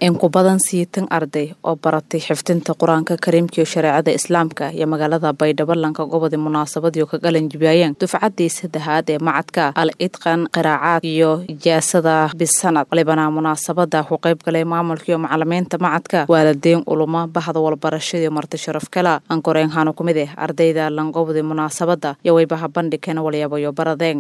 in ku badan siitan arday oo baratay xifdinta qur-aanka kariimka iyo shareecada islaamka iyo magaalada baydhabo lanka gobodi munaasabadiio ka galan jibaayeen dufcaddii saddexaad ee macadka al idqan qiraacaad iyo ijaasada bisanad walibana munaasabada ku qayb galay maamulkaiyo macalimiinta macadka waalideyn uluma bahda walbarashadiiyo marti sharaf kala ankoreenhano kumid eh ardayda langobodi munaasabada iyo waybaha bandhigkana walyabayo baradeen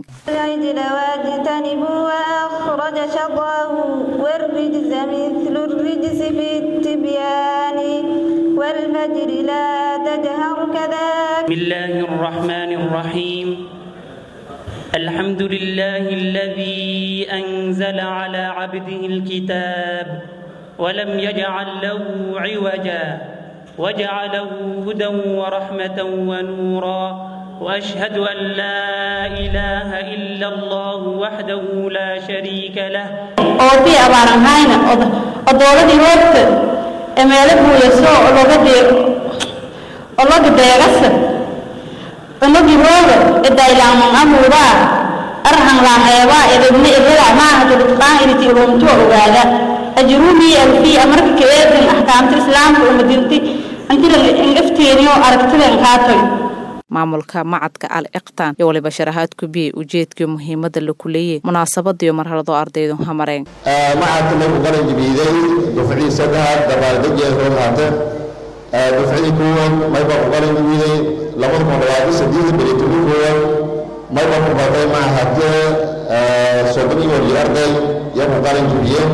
الرجس بالتبيان والفجر لا تجهر كذاك بسم الله الرحمن الرحيم الحمد لله الذي أنزل على عبده الكتاب ولم يجعل له عوجا وجعله هدى ورحمة ونورا وأشهد أن لا إله إلا الله وحده لا شريك له oo tii abaaran hayna oo dowladii hoogta ee meelo buuyaso oo looga dee oo looga deegasa unagi hooga ee daylaaman amuudaa arhan laaheebaa edebna ehela maaha dulidqaan iriti urumtuwa ogaada ajruumii alfii amarka kaeedin axkaamta islaamka umadinti antila ingafteeniyo aragtiden kaatoy maamulka macadka al iqtaan iyo waliba sharaxaad kubiyey ujeedkii muhiimada la kuleeyey munaasabadiiyo marhaladoo ardaydu hamareen macadka markuu qaran jibiiday dufcii saddexaad dabaaldegeed hoo haata dufcidii koowaad mayba ku qaran jibiiday labada kun labaatan saddeed beritobi koowaad mayba ku batay mahate soddon iyo waliyo arday iyo ku qaran jibiyeen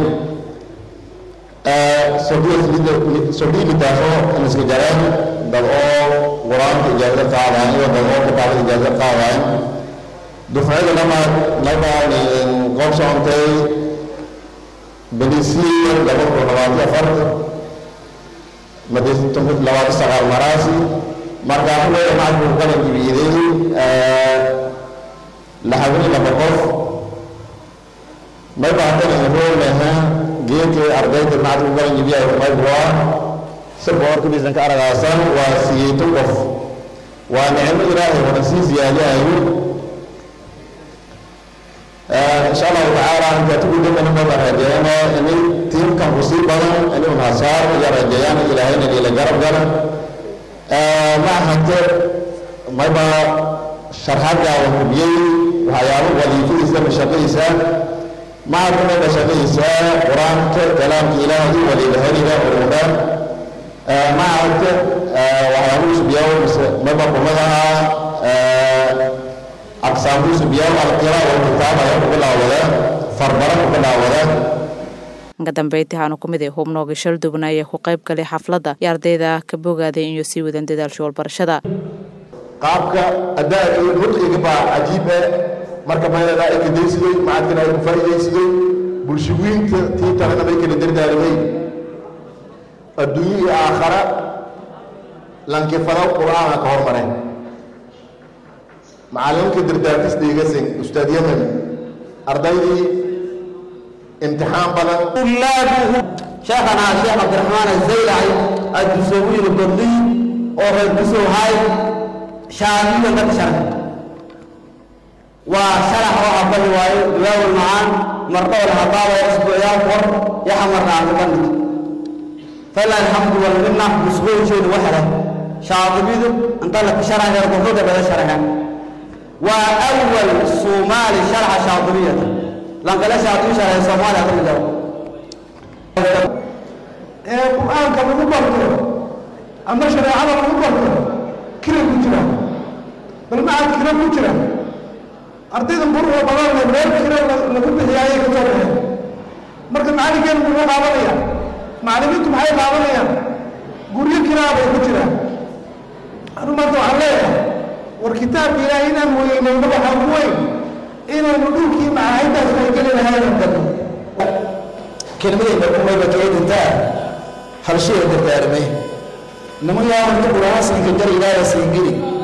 soddii mitaafo aniska jareen dad oo qur-aanka ijaazo qaadayan iyo dad oo kitaabada ijaazo qaadayan dufcada lama nabaan qof soontay benisiya laba kun labaatan afarta labaatan sagaal maraasi markaa kuleeya macadku qalan jibiiday laxawini laba qof may baatan roolmeha geedkii ardayda macadku qalan jibiya maybua si boorkibisan ka aragaasan waa siyeeto qof waa nicmo ilaahay wada sii siyaadiyayo insha allahu tacaala intaa tugudamana maba rajeeyana ini tiimkan ku sii badan ini unhasaar iyo rajeeyana ilaahayna ila garab gala ma ahate mayba sharxadda wa hubiyey waxyaabo wadiifadiisa mashaqadiisa macadku mayba shaqadiisa qur-aanka kalaamka ilaahay walilahaniga urudha macadka waxyaabuu subiyaa mayba kumadaha aqsaamuu subiyaa alqira walkitaab ayaa ku bilaawada farbara ku bilaawada ka dambeyntii haanu kumid ee hubnooga shaldubna ayaa ku qayb galay xafladda iyo ardayda ka bogaaday inuu sii wadan dadaalsha walbarashada qaabka adaaga iyo nudqiga baa cajiibe marka maynada ay ka daysiday macadkana ay ku faa'iidaysiday bulshawiinta tii talena bay kala dardaarimay adduunyo iyo aakhara lankifado qur-aanka ka hormareen macallinka dardaarkis dhigasin ustaad yemen ardaydii imtixaan badan طلابه شيخنا شيخ عبد الرحمن الزيلعي الدسوقي القرضي أو الدسو هاي شامل لك شرح وشرح وعبد الواي دواو المعان مرضى الهطاوة أسبوعيا فور يحمر عن البند فلا الحمد والمنة مسؤول شيء وحده شاطبيد انت لك شرح غير قرضة بلا شرح وأول صومالي شرح شاطبية لأنك لا شاطبي شرح صومالي أقول له qur-aanka lagu barto ama shareecada lagu barto kira ku jira bal macad kira ku jira ardayda quruxda badanle meel kira lagu bixiya ayay ka soo baxeen marka macallinkeenu muxuu qaadanaya macallimiintu maxay qaadanayaan guryo kiraa bay ku jiraan anu maanta waxaan leeyahay war kitaabka ilaahay inaan weynayno waxaa ku weyn inaynu dhulkii macaahiddaas ay geli lahayn dano kelmadayda kumayba keedintaa halshaya dardaarmay niman yaa marka quraasinka gar ilaaha siin geli